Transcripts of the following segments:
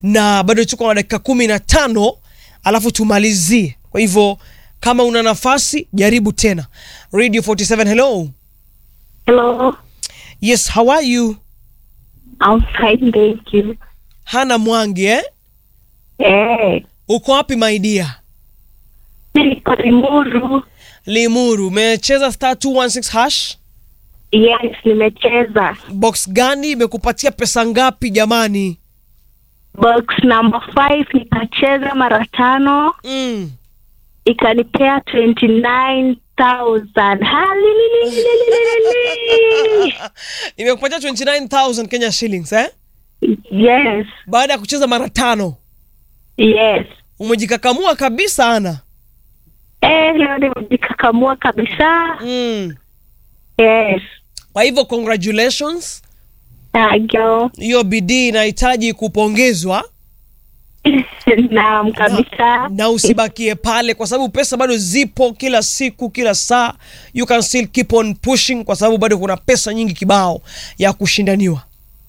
na bado tuko na dakika kumi na tano alafu tumalizie. Kwa hivyo kama una nafasi jaribu tena. Radio 47, hello. Hello, Yes, how are you? I'm fine, thank you. Hana Mwangi eh? Eh, Uko wapi my dear? niko Limuru. Limuru, umecheza star 216 hash? Yes, nimecheza Box gani imekupatia pesa ngapi jamani? box number 5 nikacheza mara tano Mm. ikanipea 29000 Halilililililili. Imekupatia 29000 Kenya shillings eh? Yes, Baada ya kucheza mara tano. yes. Umejikakamua kabisa ana. Eh, leo nimejikakamua kabisa. Mm. Yes. Kwa hivyo congratulations. Thank you. Hiyo bidii inahitaji kupongezwa Naam kabisa. na usibakie pale, kwa sababu pesa bado zipo kila siku, kila saa. You can still keep on pushing, kwa sababu bado kuna pesa nyingi kibao ya kushindaniwa.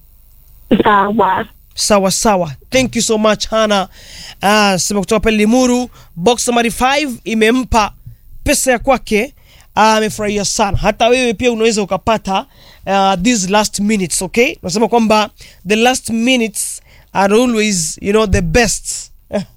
Sawa. Sawa sawa, thank you so much Hana. Ah, sema kutoka pale Limuru, box number 5 imempa pesa ya kwake. Ah, amefurahia sana. Hata wewe pia unaweza ukapata uh, these last minutes, okay? Nasema kwamba the last minutes are always you know the best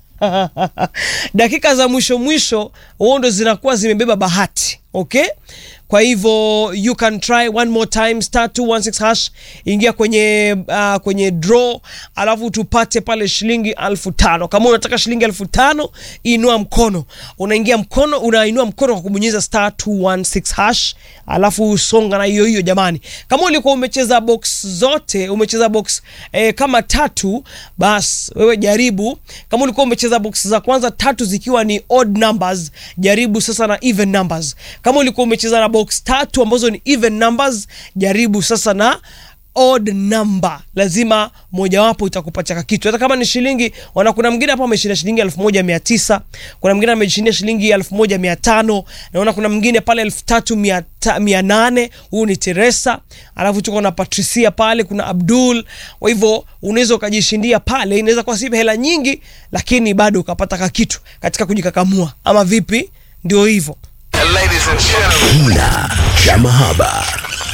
dakika za mwisho mwisho huo ndo zinakuwa zimebeba bahati okay kwa hivyo you can try one more time star 216 hash ingia kwenye uh, kwenye draw alafu tupate pale shilingi alfu tano kama unataka shilingi alfu tano inua mkono unaingia mkono unainua mkono kwa kubonyeza star 216 hash alafu usonga na hiyo hiyo jamani kama ulikuwa umecheza box zote umecheza box eh, kama tatu bas wewe jaribu kama ulikuwa umecheza box za kwanza tatu zikiwa ni odd numbers jaribu sasa na even numbers kama ulikuwa umecheza na box tatu ambazo ni even numbers jaribu sasa na odd number lazima mojawapo itakupatia kitu hata kama ni shilingi wana kuna mwingine hapa ameshinda shilingi elfu moja mia tisa kuna mwingine ameshindia shilingi elfu moja mia tano naona kuna mwingine pale elfu tatu mia ta- mia nane huyu ni teresa alafu tuko na patricia pale kuna abdul kwa hivyo unaweza ukajishindia pale inaweza kuwa si hela nyingi lakini bado ukapata kakitu katika kujikakamua ama vipi ndio hivyo Ladies and gentlemen. Kina cha mahaba.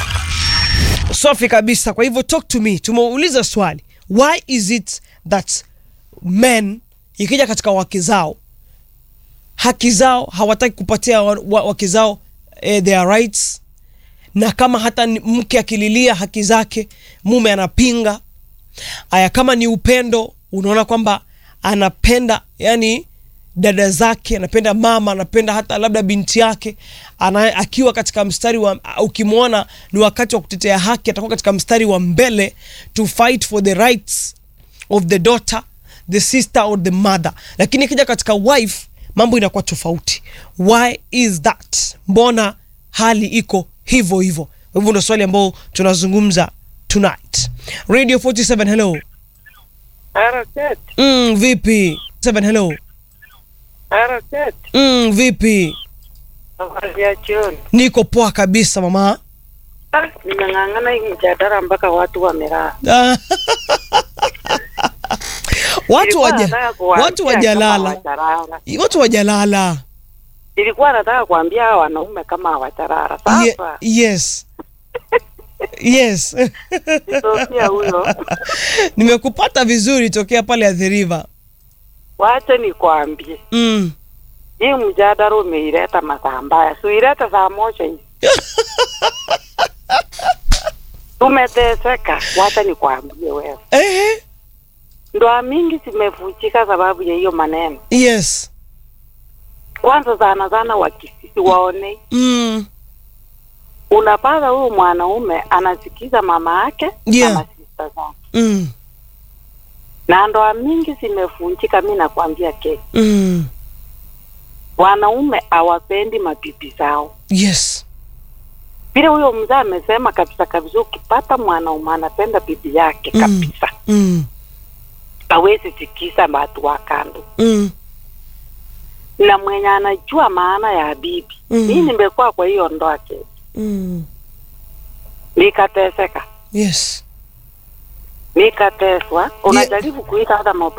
safi kabisa kwa hivyo talk to me tumeuliza swali why is it that men ikija katika wake zao haki zao hawataki kupatia wa- wa- wake zao eh, their rights na kama hata ni- mke akililia haki zake mume anapinga aya kama ni upendo unaona kwamba anapenda yani dada zake anapenda mama anapenda hata labda binti yake ana, akiwa katika mstari wa ukimwona ni wakati wa kutetea haki atakuwa katika mstari wa mbele to fight for the rights of the daughter the sister or the mother lakini ikija katika wife mambo inakuwa tofauti why is that mbona hali iko hivyo hivyo kwa hivyo ndo swali ambao tunazungumza tonight radio 47 hello Harakati, mm, vipi 7 hello harakati, mm, vipi habari ya jioni. niko poa kabisa mama Ah, nimeng'ang'ana hii mjadala mpaka watu wamelala. Ah. watu Nilikuwa waja, nataka kuwaambia watu kama wajalala hawajalala. watu wajalala Nilikuwa nataka kuambia hawa wanaume kama hawajalala. Ye, Sasa yes yes Sofia huyo, nimekupata vizuri tokea pale athiriva wache nikwambie, mm. hii mjadala umeileta masaa mbaya, suilete saa moja hivi tumeteseka. Wacha nikwambie wewe, Ehe. ndoa mingi zimevunjika sababu ya hiyo maneno. yes Kwanza sana sana wakisisi waone mm. unapata huyu mwanaume anasikiza mama yake Yeah. na masista zake, Mm. na ndoa mingi zimevunjika. Mi nakwambia ke Mm. wanaume hawapendi mabibi zao, yes vile huyo mzee amesema kabisa kabisa. Ukipata mwanaume anapenda bibi yake Mm. kabisa, mm. hawezi sikiza watu wa kando, Mm. na mwenye anajua maana ya bibi. Mm. Mi nimekuwa kwa hiyo ndoa ke Mm. nikateseka, yes nikateswa. Unajaribu kuita hata